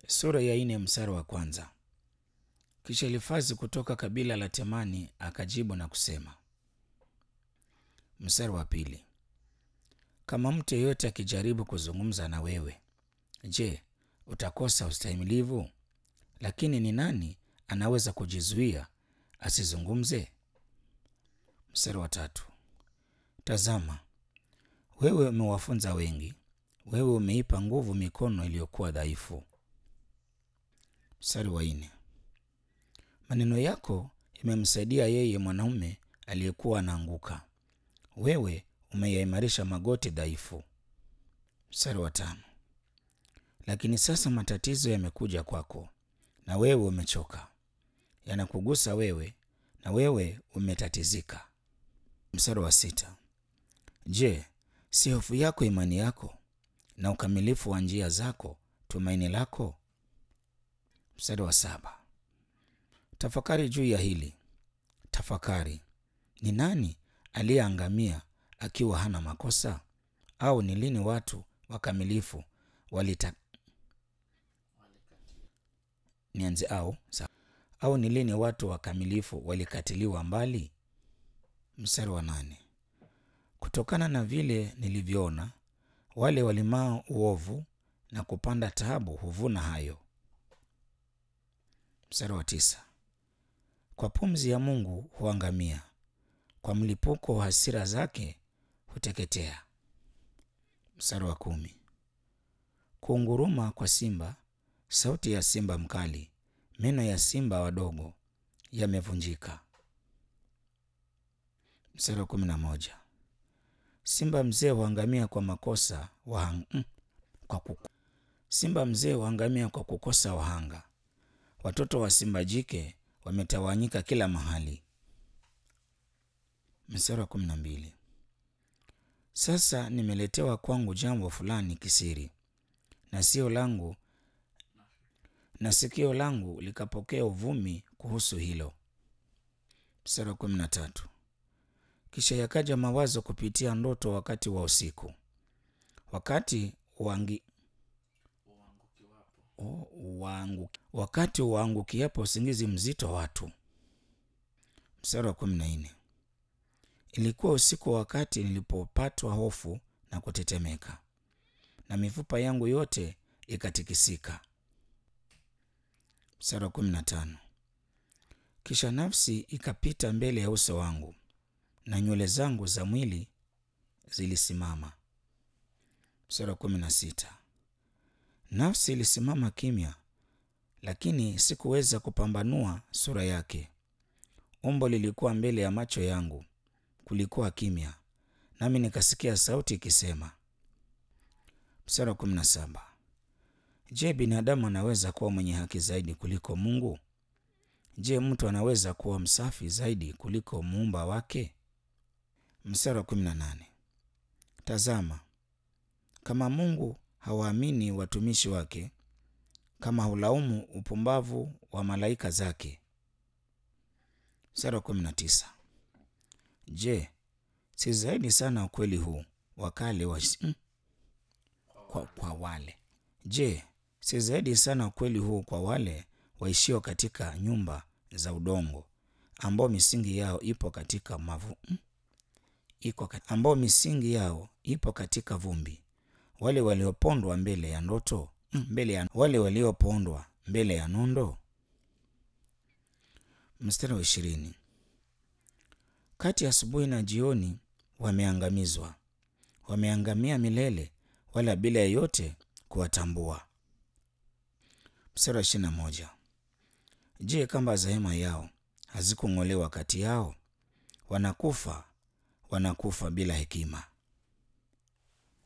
Sura ya nne mstari wa kwanza. Kisha Elifazi kutoka kabila la Temani akajibu na kusema. Mstari wa pili. Kama mtu yeyote akijaribu kuzungumza na wewe, je, utakosa ustahimilivu? Lakini ni nani anaweza kujizuia asizungumze? Mstari wa tatu. Tazama, wewe umewafunza wengi, wewe umeipa nguvu mikono iliyokuwa dhaifu. Mstari wa nne. Maneno yako yamemsaidia yeye mwanaume aliyekuwa anaanguka, wewe umeyaimarisha magoti dhaifu. Mstari wa tano. Lakini sasa matatizo yamekuja kwako, na wewe umechoka, yanakugusa wewe, na wewe umetatizika. Mstari wa sita. Je, si hofu yako imani yako, na ukamilifu wa njia zako tumaini lako? Mstari wa saba. Tafakari juu ya hili, tafakari. Ni nani aliyeangamia akiwa hana makosa? Au ni lini watu wakamilifu walita nianze au sa au ni lini watu wakamilifu walikatiliwa mbali? Mstari wa nane. Kutokana na vile nilivyoona, wale walimao uovu na kupanda taabu huvuna hayo. Mstari wa tisa. Kwa pumzi ya Mungu huangamia, kwa mlipuko wa hasira zake huteketea. Mstari wa kumi. Kuunguruma kwa simba, sauti ya simba mkali, meno ya simba wadogo yamevunjika. Mstari wa kumi na moja. Simba mzee huangamia kwa makosa wahang... mm, kwa kuku... simba mzee huangamia kwa kukosa wahanga. Watoto wa simba jike wametawanyika kila mahali. Mstari wa kumi na mbili. Sasa nimeletewa kwangu jambo fulani kisiri, na sio langu na sikio langu likapokea uvumi kuhusu hilo. Mstari wa kumi na tatu. Kisha yakaja mawazo kupitia ndoto wakati wa usiku, wakati wangi Oh, waangu, wakati waangukiapo usingizi mzito watu. Mstari wa kumi na nne. Ilikuwa usiku wakati nilipopatwa hofu na kutetemeka, na mifupa yangu yote ikatikisika. Mstari wa kumi na tano. Kisha nafsi ikapita mbele ya uso wangu, na nywele zangu za mwili zilisimama. Mstari wa kumi na sita. Nafsi ilisimama kimya, lakini sikuweza kupambanua sura yake. Umbo lilikuwa mbele ya macho yangu, kulikuwa kimya, nami nikasikia sauti ikisema. Mstari wa kumi na saba. Je, binadamu anaweza kuwa mwenye haki zaidi kuliko Mungu? Je, mtu anaweza kuwa msafi zaidi kuliko muumba wake? Mstari wa kumi na nane. Tazama, kama Mungu hawaamini watumishi wake, kama hulaumu upumbavu wa malaika zake. Mstari wa kumi na tisa. Je, si zaidi sana ukweli huu wakale wa mm, kwa, kwa wale je, si zaidi sana ukweli huu kwa wale waishio katika nyumba za udongo, ambao misingi yao ipo katika mavu mm, iko kat, ambao misingi yao ipo katika vumbi wale waliopondwa mbele ya ndoto mbele ya wale waliopondwa mbele ya nondo. Mstari wa ishirini. Kati ya asubuhi na jioni wameangamizwa, wameangamia milele, wala bila yeyote kuwatambua. Mstari wa ishirini na moja. Je, kamba za hema yao hazikung'olewa kati yao? Wanakufa, wanakufa bila hekima.